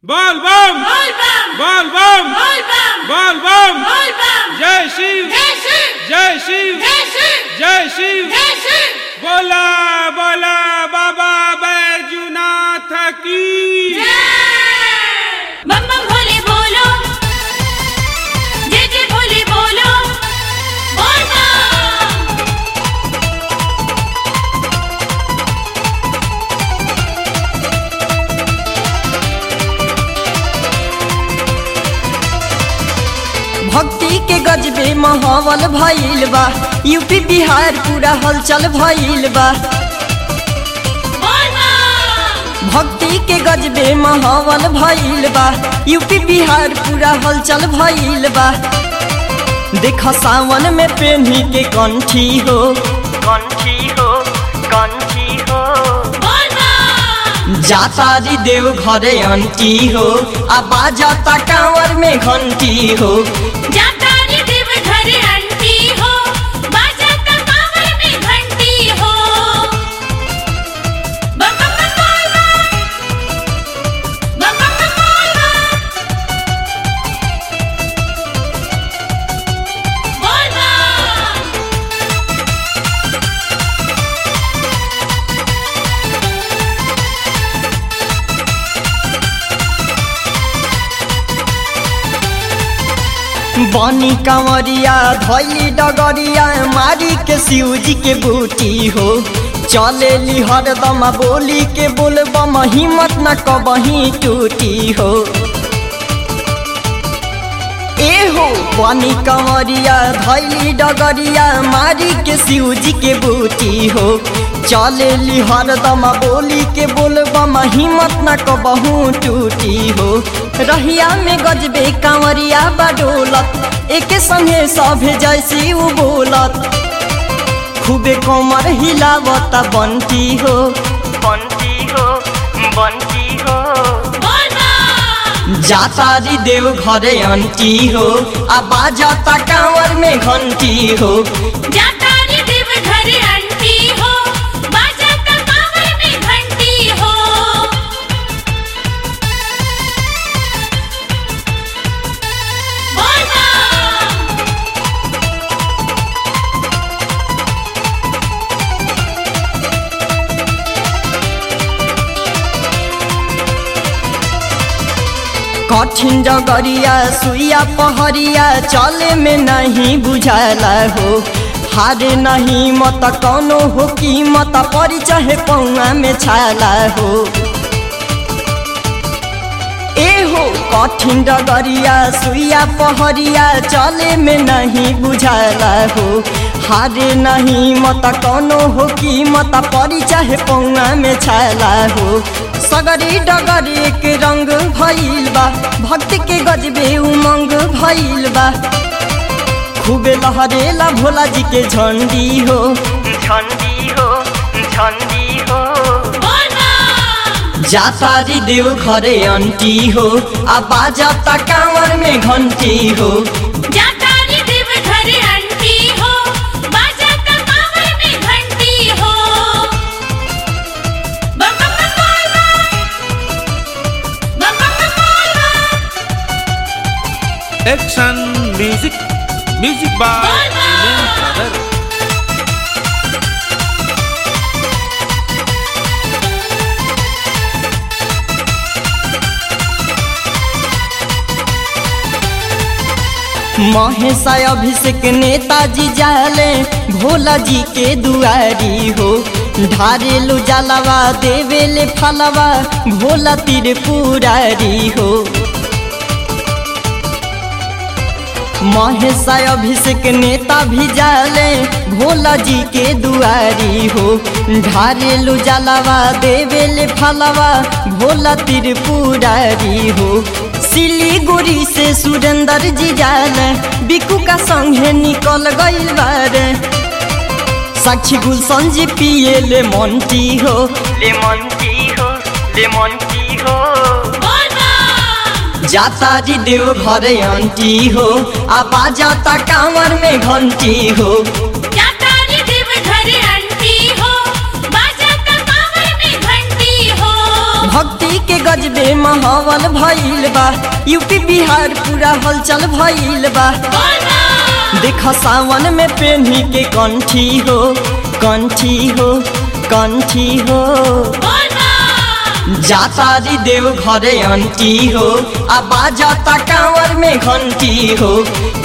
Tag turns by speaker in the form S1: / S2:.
S1: बोल बम
S2: बोल बम
S1: बोल बम
S2: बोल बम
S1: बोल बम
S2: बोल बम
S1: जय शिव
S2: जय शिव
S1: जय शिव
S2: जय शिव
S1: जय शिव
S2: जय शिव
S1: बोला बोला बाबा बैजुनाथ की
S2: जय बम बम भोले बोलो जय जय भोले बोलो बोल बम
S3: भक्ति के गजबे माहौल भइल बा यूपी बिहार पूरा हलचल भइल बा
S2: बोल बम
S3: भक्ति के गजबे माहौल भइल बा यूपी बिहार पूरा हलचल भइल बा देख सावन में पेन्ही के कंठी हो कंठी हो कंठी हो
S2: बोल बम
S3: जातारी देव घरे अंटी हो आ बाजाता कांवर में घंटी हो
S2: जाता रे देव घर अंटी हो बाजाता कांवर में घंटी हो बम बम बम बोल बम बम बम बम बोल बम बोल बम
S3: बनी कंवरिया धैली डगरिया मारी के शिवजी के बूटी हो चले ली हरदम बोली के बोलबम हिम्मत न कबही टूटी हो ए हो बनी कंवरिया धैली डगरिया मारी के शिवजी के बूटी हो चले ली हरदम बोली के बोलबम हिम्मत न कबहू टूटी हो रहिया में गजबे कंवरिया बडोलत एके संगे सभे जैसी उ बोलत खूबे कमर हिलावता बंटी हो बंटी हो बंटी हो
S2: बोल बम
S3: जातारी देव घरे अंटी हो आ बाजाता कांवर में घंटी हो
S2: जाता रे देव घर अंटी हो बाजाता कांवर में घंटी हो बोल बम
S3: कठिन डगरिया सुइया पहरिया चले में नहीं बुझाला हो हारे नहीं मत कौनो हो कीमत परी चाहे पौआ में छाला हो ए हो कठिन डगरिया सुइया पहरिया चले में नहीं बुझाला हो हारे नहीं मत कौनो हो कीमत परी चाहे पौआ में छाला हो सगरी डगरी के रंग भइल बा भक्ति के गजबे उमंग भइल बा खूबे लहरेला भोला जी के झंडी हो झंडी हो झंडी हो
S2: बोल बम
S3: जातारी देव घरे अंटी हो आ बाजाता कांवर में घंटी हो
S2: जाता रे देव घर अंटी हो बाजाता कांवर में घंटी हो बम बम बम बोल बम बम बम बम बोल बम
S1: एक्शन म्यूजिक म्यूजिक बाय
S2: बोल बम।
S1: ब्रदर
S3: महेशा अभिषेक नेताजी जाले भोला जी के दुआरी हो ढारेलु जलवा देवेले फलवा भोला तिर पुरारी हो महेशा अभिषेक नेता भी जाले भोला जी के दुआरी हो ढारेलु जलवा देवेले फलवा भोला तिर पुरारी हो सिलीगुड़ी से सुरेंद्र जी जाले बिकू का संगे निकल गइल बारे साक्षी गुलशन जी पिए ले मंटी हो ले मंटी हो ले मंटी हो
S2: बोल बम
S3: जातारी देव घरे अंटी हो आ बाजाता कांवर में घंटी हो
S2: जाता रे देव घर अंटी हो बाजाता कांवर में घंटी हो
S3: भक्ति के गजबे माहौल भइल बा यूपी बिहार पूरा हलचल भइल बा देख सावन में पेन्ही के कंठी हो कंठी हो कंठी हो जातारी देव घरे अंटी हो आ बाजाता कांवर में घंटी हो